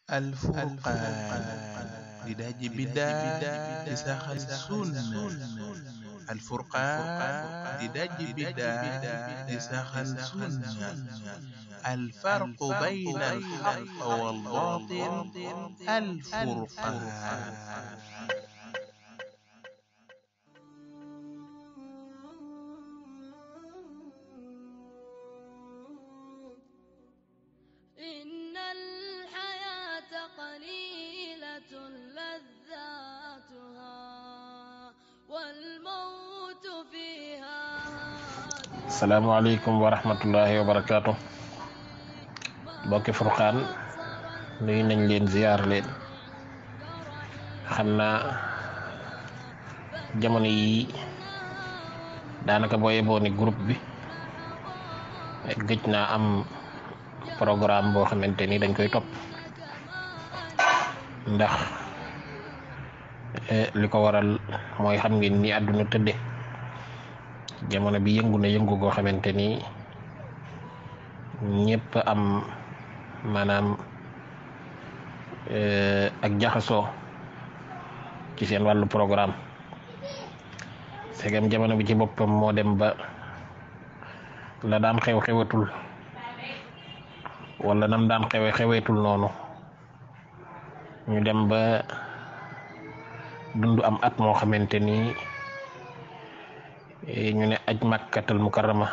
الفرقان لداج بدا لساخ السنة الفرقان لداج بدا لساخ السنة الفرق بين الحق والباطل الفرقان إن الحياة قليلة لذاتها والموت فيها هادر salaamaaleykum wa rahmatullahi wa barakaatu bokki furqaan nuyu nañ leen ziyaar leen xam naa jamono yi daanaka boo yeboo ni groupe bi gëj naa am programme boo xamante ni dañ koy topp ndax eh, li ko waral mooy xam ngeen ni àdduna tëdde jamono bi yëngu na yëngu goo xamante ni ñëpp am maanaam eh, ak jaxasoo ci seen wàllu programme segam jamono bi ci boppam moo dem ba la daan xew xewatul wala nam daan xewe xeweetul noonu ñu dem ba dund am at moo xamante ni eh, ñu ne aj makkatal mukarrama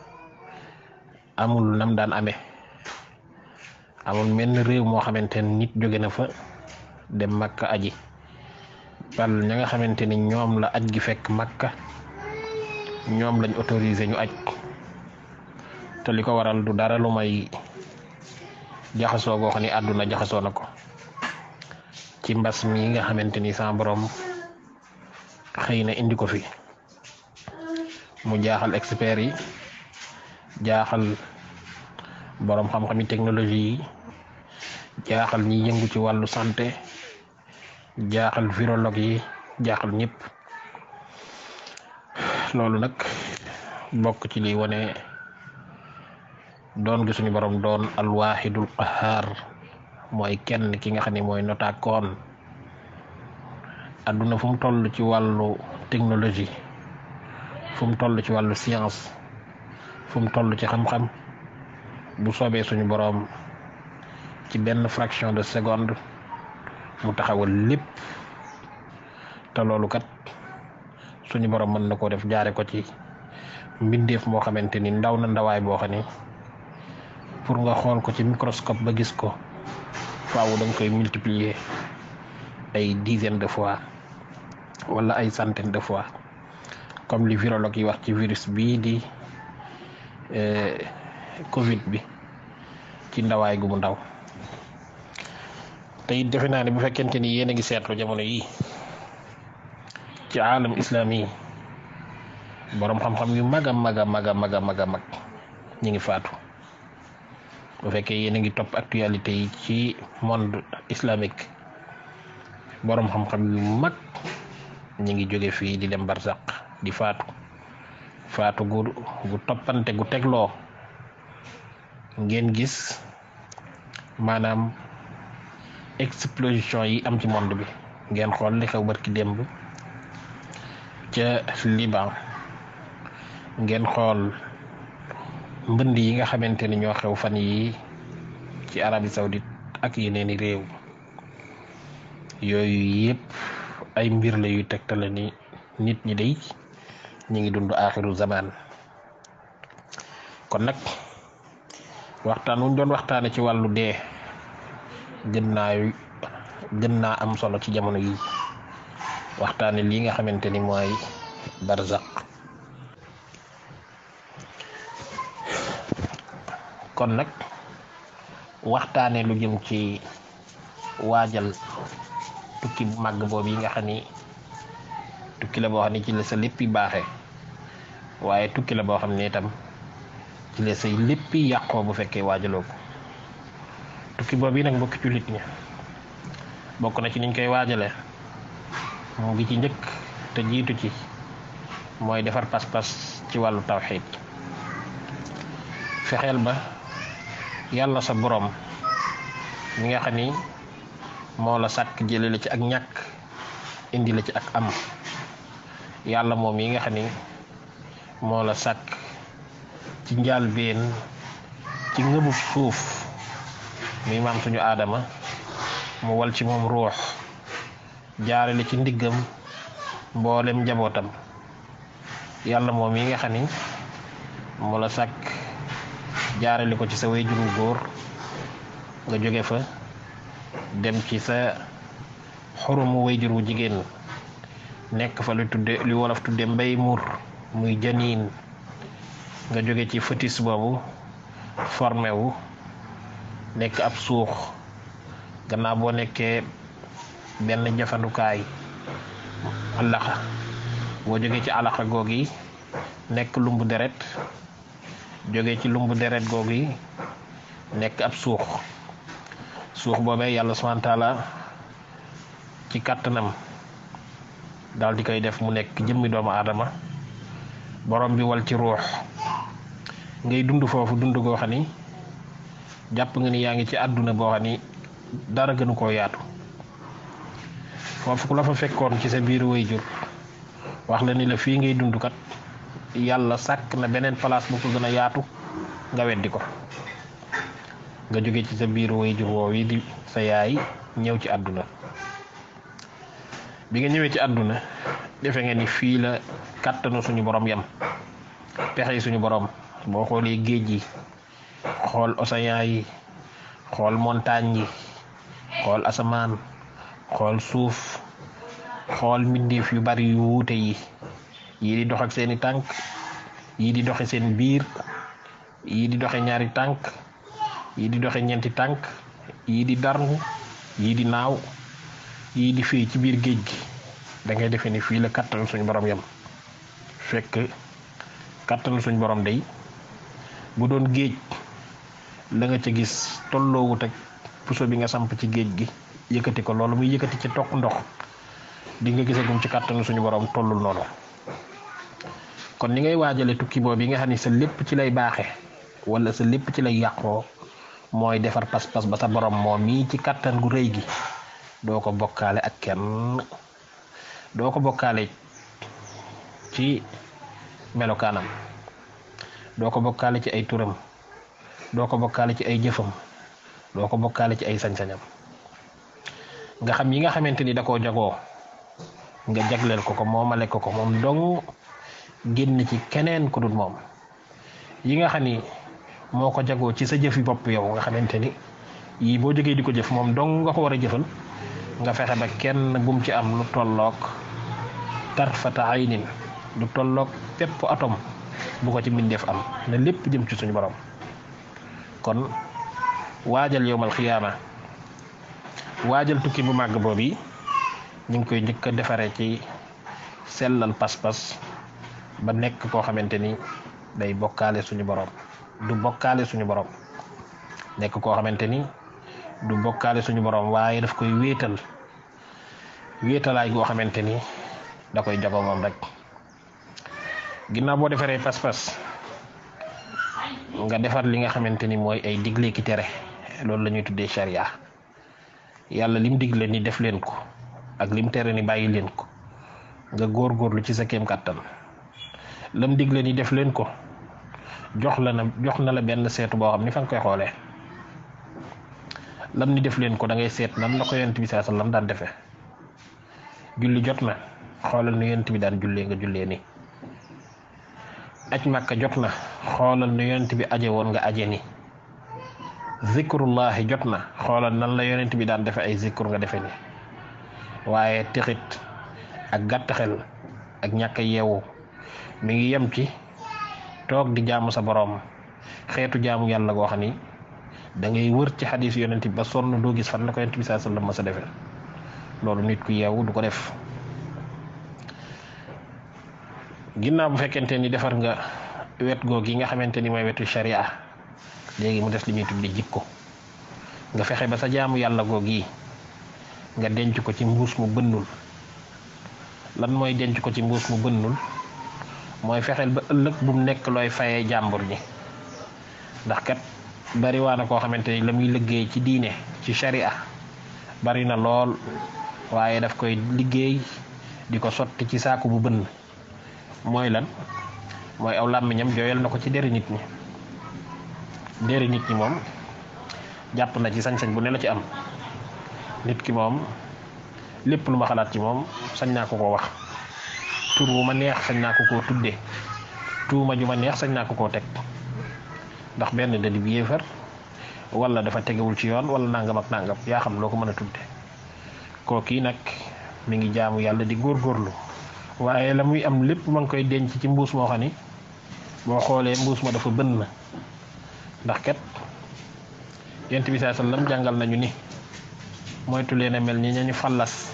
amul nam daan amee amul menn réew moo xamante ni nit jóge na fa dem makka aji bal ña nga xamante ni ñoom la aj gi fekk makka ñoom lañ autorisé ñu aj te li ko waral du dara lu may jaxasoo goo xam ni àdduna jaxasoo na ko ci mbas mi nga xamante ni sa borom xëy na indi ko fi mu jaaxal experts yi jaaxal borom xam-xami technologie yi jaaxal ñi yëngu ci wàllu santé jaaxal virologue yi jaaxal ñëpp loolu nag bokk ci li wane doon gi suñu borom doon alwaxidul qahaar mooy kenn ki nga xam ne mooy notaakoon adduna fu mu toll ci wàllu technologie fu mu toll ci wàllu science fu mu toll ci xam-xam bu soobee suñu boroom ci benn fraction de seconde mu taxawal lépp te loolu kat suñu boroom mën na koo def jaare ko ci mbindeef moo xamante ni ndaw na ndawaay boo xam ni pour nga xool ko ci microscope ba gis ko faaw da nga koy multiplier ay dizaine de fois wala ay centaine de fois comme li virologue yi wax ci virus bii di Covid bi ci ndawaay gu mu ndaw te it defe naa ne bu fekkente ni yéen a ngi seetlu jamono yi ci aalam islami yi boroom xam-xam yu mag a mag a mag a mag a mag a mag ñi ngi faatu bu fekkee yéen a ngi topp actualité yi ci monde islamique boroom xam-xam yu mag ñi ngi jóge fii di dem barsaq di faatu faatu gu gu toppante gu tegloo ngeen gis maanaam explosion yi am ci monde bi ngeen xool li xew barki démb ca Liban ngeen xool mbënd yi nga xamante ni ñoo xew fan yi ci Arabie Saoudite ak yeneeni réew yooyu yëpp ay mbir la yuy tegtale ni nit ñi day ñi ngi dund aaxiru zaman kon nag waxtaan wuñ doon waxtaane ci wàllu dee gën naa gën naa am solo ci jamono yi waxtaane lii nga xamante ni mooy barzaq kon nag waxtaane lu jëm ci waajal tukki bu màgg boobu yi nga xam ni tukki la boo xam ne ci la sa léppi baaxee waaye tukki la boo xam ne itam ci la say léppi yàqoo bu fekkee waajaloo ko tukki boobu yi nag mbokki jullit ñi bokk na ci niñ koy waajale mu ngi ci njëkk te jiitu ci mooy defar pas-pas ci wàllu tawxiid fexeel ba yàlla sa boroom mi nga xam ni moo la sàkk jële la ci ak ñàkk indi la ci ak am yàlla moom yi nga xam ni moo la sàkk ci njàlbéen ci ngëbub suuf mi maam suñu aadama mu wal ci moom ruux jaarale ci ndiggam mboolem njabootam yàlla moom yi nga xam ni moo la sàkk jaarale ko ci sa wayjuru góor nga jóge fa dem ci sa xurumu wayjur wu jigéen nekk fa lu tudde lu wolof tudde mbay mur muy janiin nga jóge ci fœtus boobu formé wu nekk ab suux gannaaw boo nekkee benn jafandukaay alaxa boo jógee ci alaxa goog yi nekk lumbu deret jóge ci lumbu deret googu yi nekk ab suux suux boobee yàlla subhaana taala ci kàttanam daal di koy def mu nekk jëmmi doomu aadama borom bi wal ci ruux ngay dund foofu dund goo xam ni jàpp nga ni yaa ngi ci àdduna boo xam ni dara gënu koo yaatu foofu ku la fa fekkoon ci sa biir waajur wax la ni la fii ngay dund kat yàlla sàkk na beneen place bu ko gën a yaatu nga weddi ko nga jóge ci sa biir waajur woow yi di sa yaay ñëw ci àdduna bi nga ñëwee ci àdduna defe nga ni fii la kàttanu suñu borom yam pexe yi suñu borom boo xoolee géej yi xool océan yi xool montagne yi xool asamaan xool suuf xool mbindeef yu bari yu wuute yi yii di dox ak seeni tànk yii di doxe seen biir yii di doxe ñaari tànk yii di doxe ñeenti tànk yii di darngu yii di naaw yii di fii ci biir géej gi da ngay defee ni fii la kàttan suñu borom yam fekk kàttan suñu borom day bu doon géej la nga ca gis tolloowut ak puso bi nga samp ci géej gi yëkkati ko loolu muy yëkkati ci toq ndox di nga gisagum ci kàttanu suñu borom tollul noonu kon ni ngay waajale tukki boobu yi nga xam ni sa lépp ci lay baaxe wala sa lépp ci lay yàqoo mooy defar pas-pas ba sa borom moom mii ci kàttan gu rëy gi doo ko bokkaale ak kenn doo ko bokkaale ci melokaanam doo ko bokkaale ci ay turam doo ko bokkaale ci ay jëfam doo ko bokkaale ci ay sañ-sañam nga xam yi nga xamante ni da koo jagoo nga jagleel ko ko moomale ko ko moom dong génn ci keneen ku dul moom yi nga xam ni moo ko jagoo ci sa jëfi bopp yow nga xamante ni yii boo jógee di ko jëf moom dong nga ko war a jëfal nga fexe ba kenn bum ci am lu tolloog tarfata aynin lu tolloog pépp atom bu ko ci mbindeef am ne lépp jëm ci suñu borom kon waajal yowmal xiyaama waajal tukki bu màgg boobu yi ñu ngi koy njëkk a defaree ci sellal pas-pas ba nekk koo xamante ni day bokkaale suñu borom du bokkaale suñu borom nekk koo xamante ni du bokkaale suñu borom waaye daf koy wéetal wéetalaay goo xamante ni da koy jago moom rek ginnaaw boo defaree pas-pas nga defar li nga xamante ni mooy ay digle ki tere loolu la ñuy tuddee charia yàlla lim digle ni def leen ko ak lim tere ni bàyyi leen ko nga góorgóorlu ci sa kéem kàttan lam digle ni def leen ko jox la na jox na la benn seetu boo xam ni fa nga koy xoolee lam ni def leen ko da ngay seet nan la ko yonent bi saa sallam daan defee julli jot na xoolal nu yonent bi daan jullee nga jullee ni aj màkka jot na xoolal nu yonent bi aje woon nga aje ni zikrullahi jot na xoolal nan la yonent bi daan defe ay zikr nga defe ni waaye tixit ak gàtt xel ak ñàkk a yeewu mi ngi yem ci toog di jaamu sa boroom xeetu jaamu yàlla goo xam ni da ngay wër ci xadis yonent bi ba sonn doo gis fan la ko yonent bi saa sallam ma sa defee loolu nit ku yeewu du ko def ginnaaw bu fekkente ni defar nga wet goog yi nga xamante ni mooy wetu sharia léegi mu des li ñuy tuddi jikko nga fexe ba sa jaamu yàlla goog yi nga denc ko ci mbuus mu bënnul lan mooy denc ko ci mbuus mu bënnul mooy fexeel ba ëllëg bu mu nekk looy fayee jàmbur ñi ndax kat bari waa na koo xamante ni la muy liggéey ci diine ci sharia bari na lool waaye daf koy liggéey di ko sotti ci saaku bu bënn mooy lan mooy aw làmmiñam jooyal na ko ci deri nit ñi deri nit ñi moom jàpp na ci sañ-sañ bu ne la ci am nit ki moom lépp lu ma xalaat ci moom sañ naa ko ko wax tur wu ma neex sañ naa ko koo tudde tuuma ju ma neex sañ naa ko koo teg ndax benn da di yéefar wala dafa tegewul ci yoon wala nangam ak nangam yaa xam loo ko mën a tudde kookii nag mi ngi jaamu yàlla di góorgóorlu waaye la muy am lépp ma ngi koy denc ci mbuus moo xam ni boo xoolee mbuus ma dafa bënn ndax kat yent bi saa sallam jàngal nañu ni moytu leen a mel ni ñañu fàllas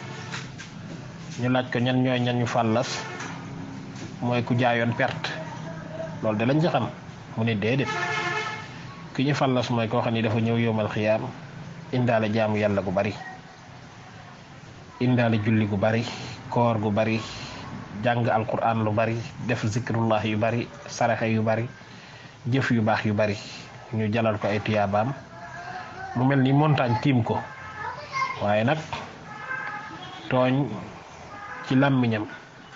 ñu laaj ko ñan ñooy ñañu fàllas mooy ku jaayoon perte loolu de lañ ci xam mu ne déedéet ki ñu fàllas mooy koo xam ni dafa ñëw yowmal xiyaam indaale jaamu yàlla gu bari indaale julli gu bari koor gu bari jàng alquran lu bari def zikrullah yu bari saraxe yu bari jëf yu baax yu bari ñu jalal ko ay tuyaabaam mu mel ni montagne tiim ko waaye nag tooñ ci làmmiñam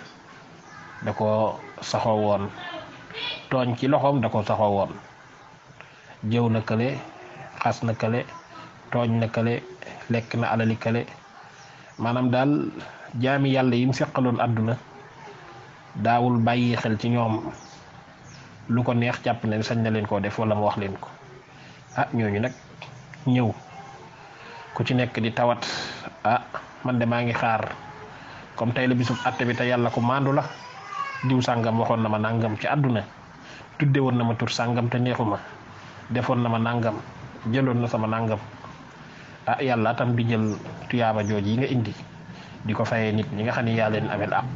da ko saxoo woon tooñ ci loxoom da ko saxoo woon jëw na kële xas na kële tooñ na kële lekk na alali kële maanaam daal jaami yàlla yim seqaloon àdduna daawul bàyyi xel ci ñoom lu ko neex jàpp ne sañ na leen koo def wala mu wax leen ko ah ñooñu nag ñëw ku ci nekk di tawat ah man de maa ngi xaar comme tey la bisub àtte bi te yàlla ko maandu la diw sàngam waxoon na ma nàngam ci àdduna tudde woon na ma tur sàngam te neexuma defoon na ma nàngam jëloon na sama nàngam ah yàlla tam di jël tuyaaba jooj yi nga indi di ko fayee nit ñi nga xam ne yaa leen amel àq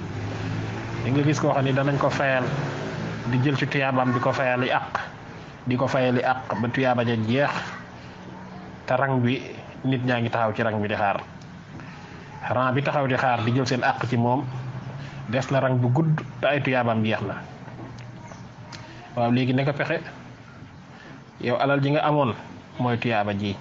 di nga gis koo xam ne danañ ko fayal di jël ci tuyaabaam di ko fayali àq di ko fayali àq ba tuyaaba ja jeex te rang bi nit ñaa ngi taxaw ci rang bi di xaar rang bi taxaw di xaar di jël seen àq ci moom des na rang bu gudd te ay tuyaabaam jeex na waaw léegi ne ko pexe yow alal ji nga amoon mooy tuyaaba ji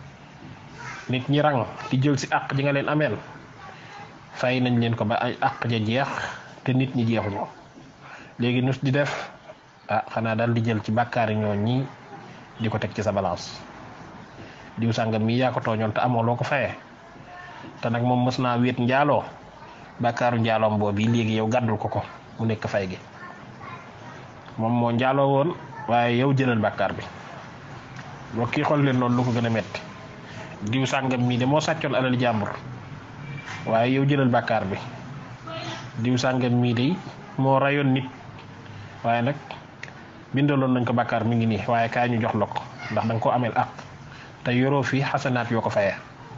nit ñi rang di jël si àq ji nga leen ameel fay nañ leen ko ba ay àq ja jeex te nit ñi jeexuñu léegi nus di def ah xanaa daal di jël ci bàkkaari ñoo ñi di ko teg ci sa balance diw sàngam mii yaa ko tooñoon te amoo loo ko fayee te nag moom mës naa wéet njaaloo bàkkaaru njaaloom boobu léegi yow gàddul ko ko mu nekk fay gi moom moo njaaloo woon waaye yow jëlal bàkkaar bi boo kii xool leen loolu lu ko gën a metti diw sàngam mii de moo sàccoon alal jàmbur waaye yow jëlal bàkkaar bi diw sàngam mii de moo rayoon nit waaye nag bindaloon nañ ko bàkkaar mi ngi nii waaye kaay ñu jox la ko ndax danga ko ameel ak te yoroo fii xasanaat yoo ko fayee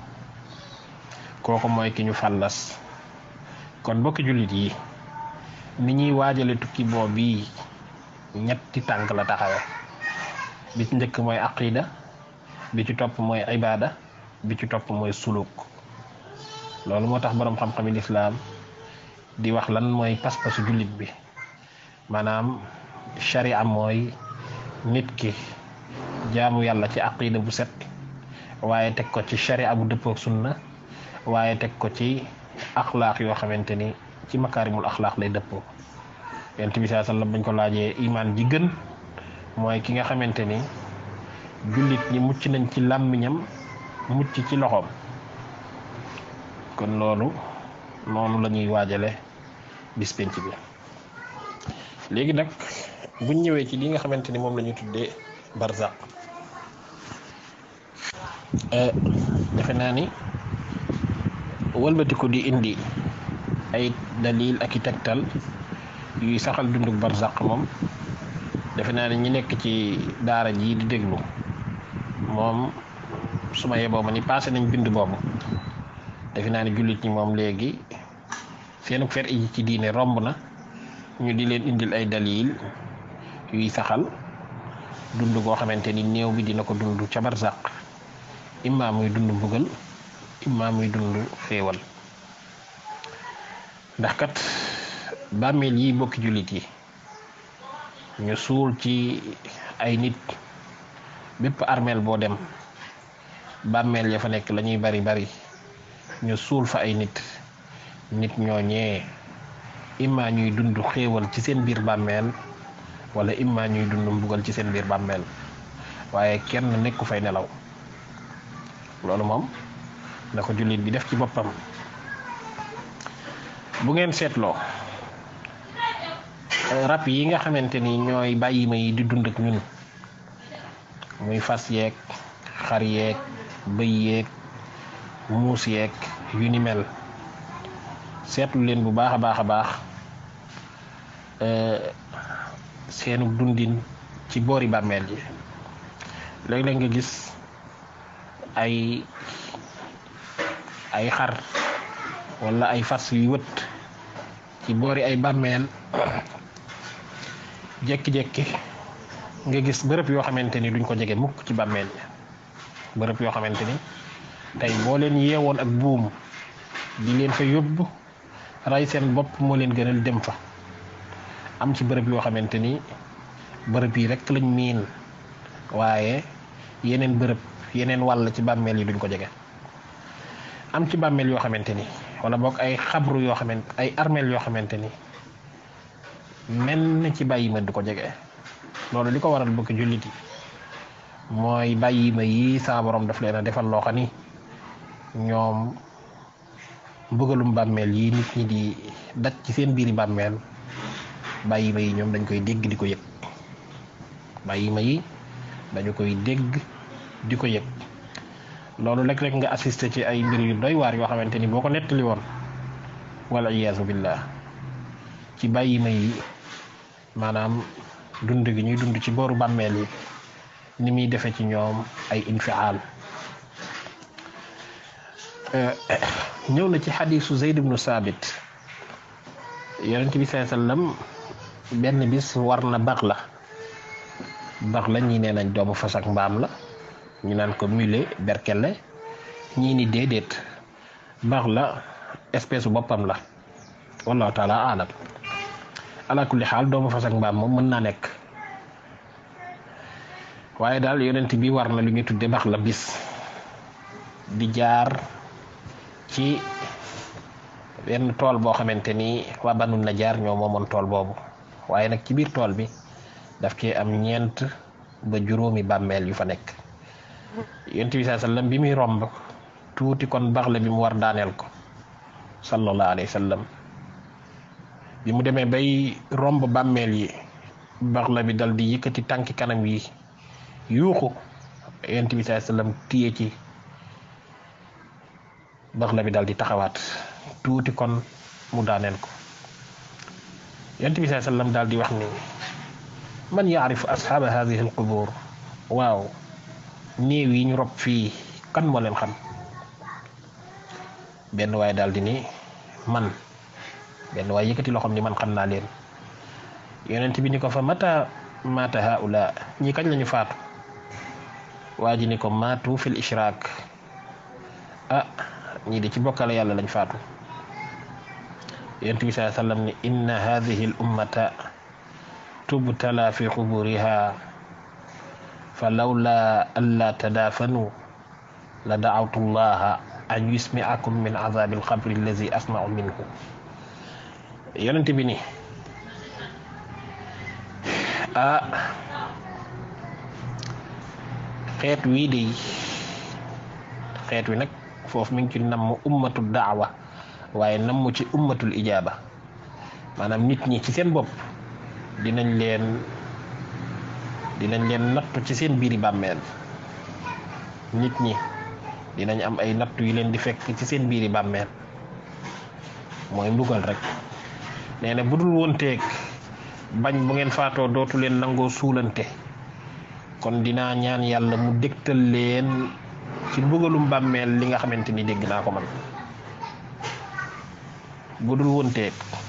kooku mooy ki ñu fàllas kon mbokki jullit yi ni ñuy waajale tukki boo bii ñetti tànk la taxawe bi ci njëkk mooy aqida bi ci topp mooy ibaada bi ci topp mooy suluk loolu moo tax boroom xam-xami lislaam di wax lan mooy pas-pasu jullit bi maanaam sharia mooy nit ki jaamu yàlla ci aqida bu set waaye teg ko ci sharia bu dëppook sunna waaye teg ko ci axlaaq yoo xamante ni ci makaarimul axlaaq lay dëppoo yonent bi saa sallam bañ ko laajee imaan ji gën mooy ki nga xamante ni jullit ñi mucc nañ ci làmmiñam mucc ci loxoom kon loolu noonu la ñuy waajale bis penc bi léegi nag buñ ñëwee ci li nga xamante ni moom la ñu tuddee barzaq defe naa ni wëlbatiku di indi ay dalil ak i tegtal yuy saxal dunduk barzaq moom defe naa ni ñi nekk ci daara ji di déglu moom su ma yeboo ma ni passé nañ bind boobu defe naa ni jullit ñi moom léegi seenu fer yi ci diine romb na ñu di leen indil ay dalil yuy saxal dund goo xamante ni néew bi dina ko dund ca barzaq imma muy dund mbugal imma muy dund xéewal ndax kat bàmmeel yi bokki jullit yi ñu suul ci ay nit bépp armeel boo dem bàmmeel ya fa nekk la ñuy bari bari ñu suul fa ay nit nit ñooñee imma ñuy dund xéewal ci seen biir bàmmeel wala imma ñuy dund mbugal ci seen biir bàmmeel waaye kenn nekku fay nelaw loolu moom na ko jullit bi def ci boppam bu ngeen seetloo rab yi nga xamante ni ñooy bàyyi ma yi di dund ak ñun muy fas yeeg xar yeeg bëy yeeg muus yeeg yu ni mel seetlu leen bu baax a baax a baax seenu dundin ci boori bàmmeel yi léeg-léeg nga gis ay ay xar wala ay fas yu wët ci boori ay bàmmeel jekki-jekki nga gis bërëb yoo xamante ni duñ ko jege mukk ci bàmmeel yi bërëb yoo xamante ni tey boo leen yeewoon ak buum di leen fa yóbbu ray seen bopp moo leen gënal dem fa am ci bërëb yoo xamante ni bërëb yi rek lañ miin waaye yeneen bërëb yeneen wàll ci bàmmeel yi duñ ko jege am ci bàmmeel yoo xamante ni wala boog ay xabru yoo xamante ay armeel yoo xamante ni menn ci bàyyi ma du ko jege loolu li ko waral bokk jullit yi mooy bàyyi ma yi saa borom daf leen a defal loo xam ni ñoom mbugalum bàmmeel yi nit ñi di daj ci seen biiri bàmmeel bàyyi ma yi ñoom dañ koy dégg di ko yëg bàyyi ma yi dañu koy dégg di ko yëg loolu léeg-léeg nga assisté ci ay mbir yu doy waar yoo xamante ni boo ko nettali woon wala iyaasu billah ci bàyyi ma yi maanaam dund gi ñuy dund ci booru bàmmeel yi ni muy defe ci ñoom ay infial ñëw na ci xadisu Zayd ibnu Saabit yonent bi saa sallam benn bis war na bax la bax la ñii nee nañ doomu fas ak mbaam la ñu naan ko mule berkelle ñii ni déedéet bax la espèce boppam la wallahu taala alam ala kulli xaal doomu fas ak mbaam moom mën naa nekk waaye daal yonent bi war na lu ñu tudde bax la bis di jaar ci benn tool boo xamante ni waa banu na jaar ñoo moomoon tool boobu waaye nag ci biir tool bi daf ci am ñeent ba juróomi bàmmeel yu fa nekk yonent bi saa sallam bi muy romb tuuti kon bax la bi mu war daaneel ko sallallahu alayhi wa sallam bi mu demee bay romb bàmmeel yi bax la bi dal di yëkkati tànki kanam yi yuuxu yonent bi saa sallam téye ci bax la bi dal di taxawaat tuuti kon mu daaneel ko yonent bi saa sallam daal di wax ni man yaarifu asxaaba hadihi alqubur waaw néew yi ñu rob fii kan moo leen xam benn waay daal di ni man benn waay yëkkati loxoom ni man xam naa leen yonent bi ni ko fa mata mata haula ñi kañ lañu faatu waa ji ni ko maatu fil ishraak ah ñii de ci bokkale yàlla lañ faatu yonent bi saa sallam ni inna hadihi al ummata tubtala fi quburiha fa lawla alla tadaafanu la daawtu llaha an yusmiakum min azabi alqabri allazi asmau minhu yonent bi ni ah xeet wii de xeet wi nag foofu mi ngi ci namm ummatul daawa waaye namm ci ummatul ijaaba maanaam nit ñi ci seen bopp dinañ leen dinañ leen nattu ci seen biiri bàmmeel nit ñi dinañ am ay nattu yu leen di fekk ci seen biiri bàmmeel mooy mbugal rek nee na bu dul wonteeg bañ bu ngeen faatoo dootu leen nangoo suulante kon dinaa ñaan yàlla mu dégtal leen ci mbugalum bàmmeel li nga xamante ni dégg naa ko man bu dul wonteeg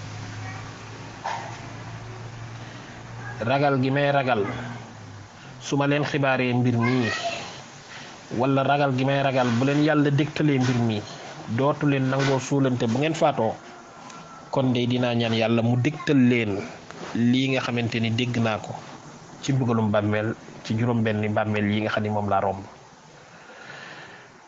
ragal gi may ragal su ma leen xibaaree mbir mii wala ragal gi may ragal bu leen yàlla dégtalee mbir mii dootu leen nangoo suulante bu ngeen faatoo kon de dinaa ñaan yàlla mu dégtal leen lii nga xamante ni dégg naa ko ci mbugalum bàmmeel ci juróom benni bàmmeel yi nga xam ni moom laa romb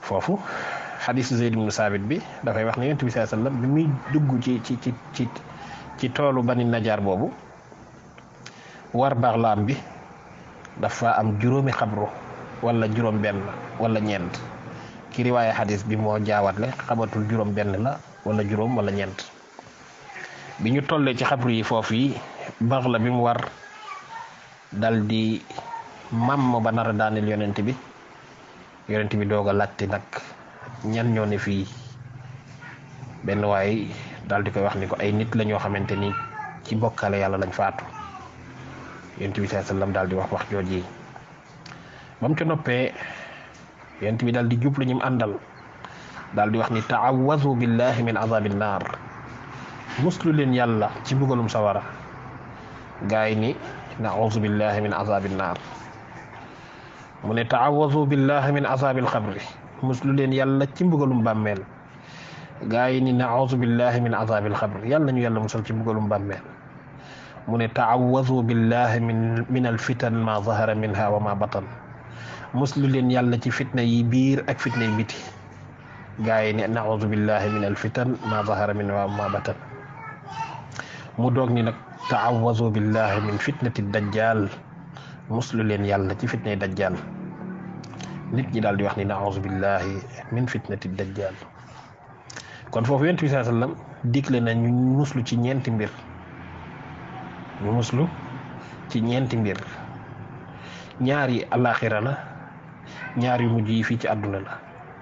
foofu xadisu Zayd ibnu Saabit bi dafay wax ne yonent bi sallallahu alayhi wasallam bi muy dugg ci ci ci ci ci toolu bani najaar boobu war baxlaam bi dafa am juróomi xabru wala juróom benn wala ñeent ki riwaaye xadis bi moo jaawatle xamatul juróom benn la wala juróom wala ñeent bi ñu tollee ci xabru yi foofu yi bax la bi mu war dal di màmm ba nar a daaneel yonent bi yonent bi doog a laajte nag ñan ñoo ne fii benn waay daal di koy wax ni ko ay nit la ñoo xamante ni ci bokkale yàlla lañ faatu yonent bi sallallahu alayhi wasallam daal di wax wax jooji ba mu ca noppee yonent bi daal di jublu ñim àndal daal di wax ni taawazu billahi min azabi naar muslu leen yàlla ci mbugalum sawara gaay ni nauzu billahi min azabi naar mu ne taawazu billahi min azabil xabri muslu leen yàlla ci mbugalum bàmmeel gaa yi ni nauzu billahi min azabil xabr yàlla ñu yàlla musal ci mbugalum bàmmeel mu ne taawazu billahi min min alfitan ma zahara minha wa ma batan muslu leen yàlla ci fitna yi biir ak fitna yi biti gaa yi ne nauzu billahi min alfitan ma zahara minha wa ma batan mu doog ni nag taawazu billahi min fitnati dajjal muslu leen yàlla ci fitna yi dajjal nit ñi daal di wax ni nauzu billahi min fitnati dajjal kon foofu yonent bi sallallahu alayhi wasallam digle na ñu muslu ci ñeenti mbir ñu muslu ci ñeenti mbir ñaar yi alaxira la ñaar yu mujj yi fii ci àdduna la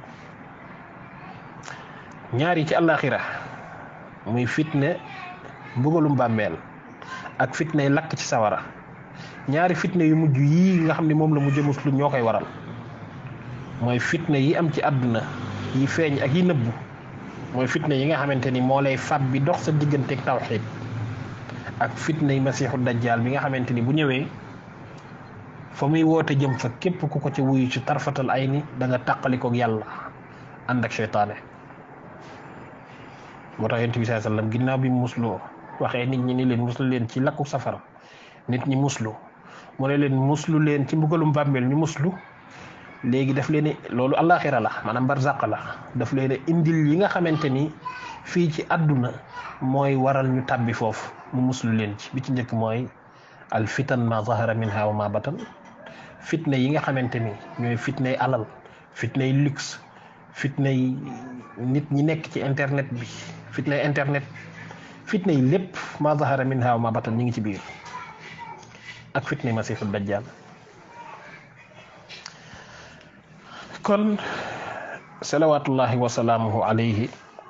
ñaar yi ci alaxira muy fitne mbugalum bàmmeel ak fitne yi lakk ci sawara ñaari fitne yu mujj yii nga xam ne moom la mujj muslu ñoo koy waral mooy fitne yi am ci àdduna yi feeñ ak yi nëbbu mooy fitna yi nga xamante ni moo lay fab bi dox sa digganteeg tawxiid ak fitna yi masiixu dajjaal bi nga xamante ni bu ñëwee fa muy woote jëm fa képp ku ko ci wuyu ci tarfatal ay ni da nga tàqalikoog yàlla ànd ak seytaane moo tax yonent bi saa sallam ginnaaw bi musloo waxee nit ñi ni leen muslu leen ci lakku safara nit ñi muslu mu ne leen muslu leen ci mbugalum bàmmeel ñu muslu léegi daf leen loolu àllaaxira la maanaam barzaq la daf leen indil yi nga xamante ni fii ci àdduna mooy waral ñu tàbbi foofu mu muslu leen ci bi ci njëkk mooy al fitan ma zahara minha wa ma batan fitna yi nga xamante ni ñooy fitnay alal fitnay luxe fitnay nit ñi nekk ci internet bi fitnay internet fitnay lépp ma zahara minha wa ma batan ñi ngi ci biir ak fitnay masiixu dajjal kon salawatullahi wa salaamuhu alayhi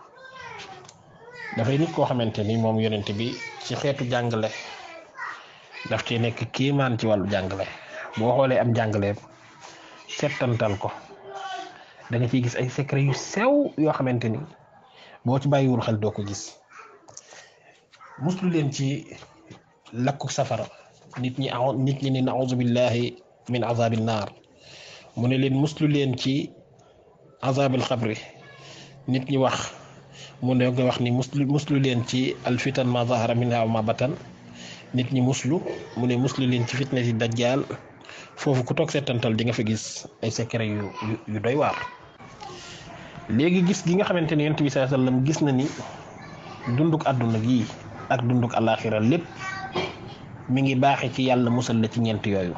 dafay nit koo xamante ni moom yonent bi ci xeetu jàngale daf ci nekk kiimaan ci wàllu jàngale boo xoolee am jàngaleem settantal ko da nga ciy gis ay secret yu sew yoo xamante ni boo ci bàyyiwul xel doo ko gis muslu leen ci lakku safara nit ñi a nit ñi ne nauzu billahi min azabi naar mu ne leen muslu leen ci azabil xabri nit ñi wax mu ne nga wax ni muslu muslu leen ci alfitan ma zahara minha wa ma batan nit ñi muslu mu ne muslu leen ci fitna si dajjal foofu ku toog seetantal di nga fa gis ay secret yu yu doy waar léegi gis gi nga xamante ne yonent bi sallallahu alayhi wasallam gis na ni dunduk àdduna gi ak dunduk alaxira lépp mi ngi baaxe ci yàlla musal la ci ñeent yooyu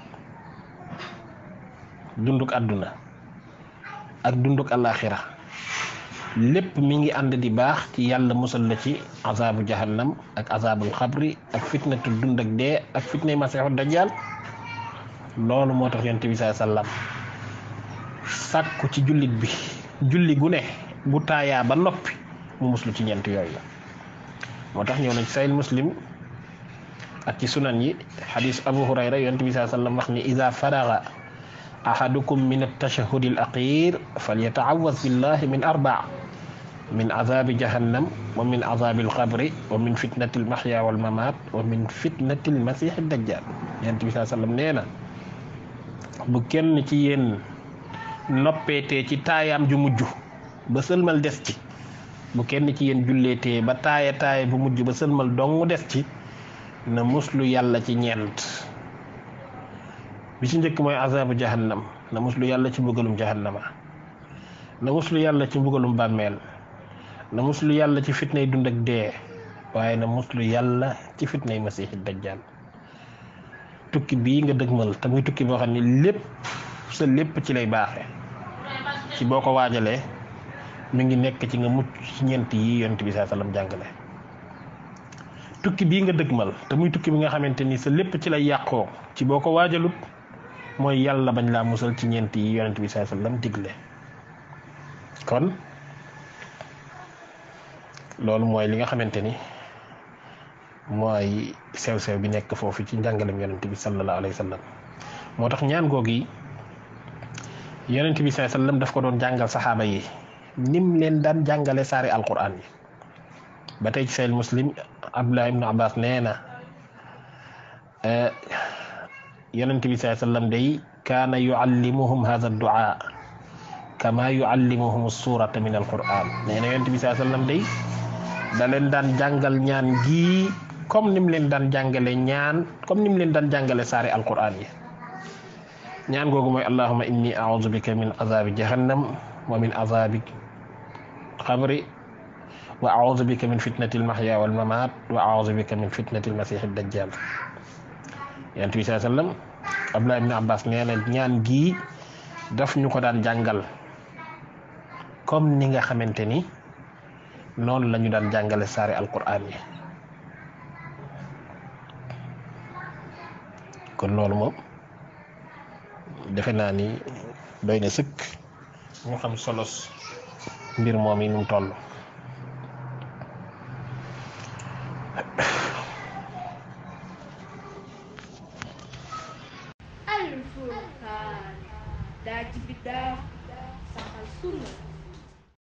dunduk àdduna ak dunduk alaxira lépp mi ngi ànd di baax ci yàlla musal la ci azabu jahannam ak azabul xabri ak fitnatu dund ak dee ak fitnay masiixu dajjal loolu moo tax yonent bi sallallahu alayhi wasallam sàkku ci jullit bi julli gu ne bu taayaa ba noppi mu muslu ci ñeent yooyu moo tax ñëw na ci sayil muslim ak ci sunan yi xadis abu hurayra yonent bi sallallahu alayhi wasallam wax ni ida faraga ahadukum min altashahudi al aqir falyataawaz billahi min arba min azabi jahannam wa min azabi alqabri wa min fitnati almahya walmamat wa min fitnati almasih dajjal yonent bi sallallahu alayhi wasallam nee na bu kenn ci yéen noppeetee ci taayaam ju mujj ba sëlmal des ci bu kenn ci yéen julleetee ba taaya taaya bu mujj ba sëlmal dong des ci na muslu yàlla ci ñeent bi ci njëkk mooy azabu jahannam na muslu yàlla ci bëggalum jahannama na muslu yàlla ci mbugalum bàmmeel na muslu yàlla ci fitnay dund ak dee waaye na muslu yàlla ci fitnay masiixi dajjal tukki bii nga dëgmal te muy tukki boo xam ne lépp sa lépp ci lay baaxe ci boo ko waajalee mi ngi nekk ci nga mucc ci ñeent yi yonent bi saa sallam jàngale tukki bii nga dëgmal te muy tukki bi nga xamante ni sa lépp ci lay yàqoo ci boo ko waajalut mooy yàlla bañ laa musal ci ñeent yi yonent bi saa sallam digle kon loolu mooy li nga xamante ni mooy sew-sew bi nekk foofu ci njàngalem yonent bi sallallahu alayhi wa sallam moo tax ñaan googu yi yonent bi sallallahu alayhi wa sallam daf ko doon jàngal saxaaba yi nim leen daan jàngale saari alquran yi ba tey ci sahih muslim abdullah ibnu abbas nee na yonent bi sallallahu alayhi wa sallam day kaana yuallimuhum hadha duaa kama yuallimuhum surata min alquran nee na yonent bi sallallahu alayhi wa sallam day da leen daan jàngal ñaan gii comme nim leen daan jàngale ñaan comme nim leen daan jàngale saari alquran yi ñaan googu mooy allahuma inni audu bika min azabi jahannam wa min azabi xabri wa audu bika min fitnati almahya walmamat wa audu bika min fitnati almasihi dajjal yonent bi saa sallam abdullah ibn abbas nee na ñaan gii daf ñu ko daan jàngal comme ni nga xamante ni noonu la ñu daan jàngale saari alquran yi kon loolu moom defe naa ni doy na sëkk ñu xam solos mbir moom yi nu mu toll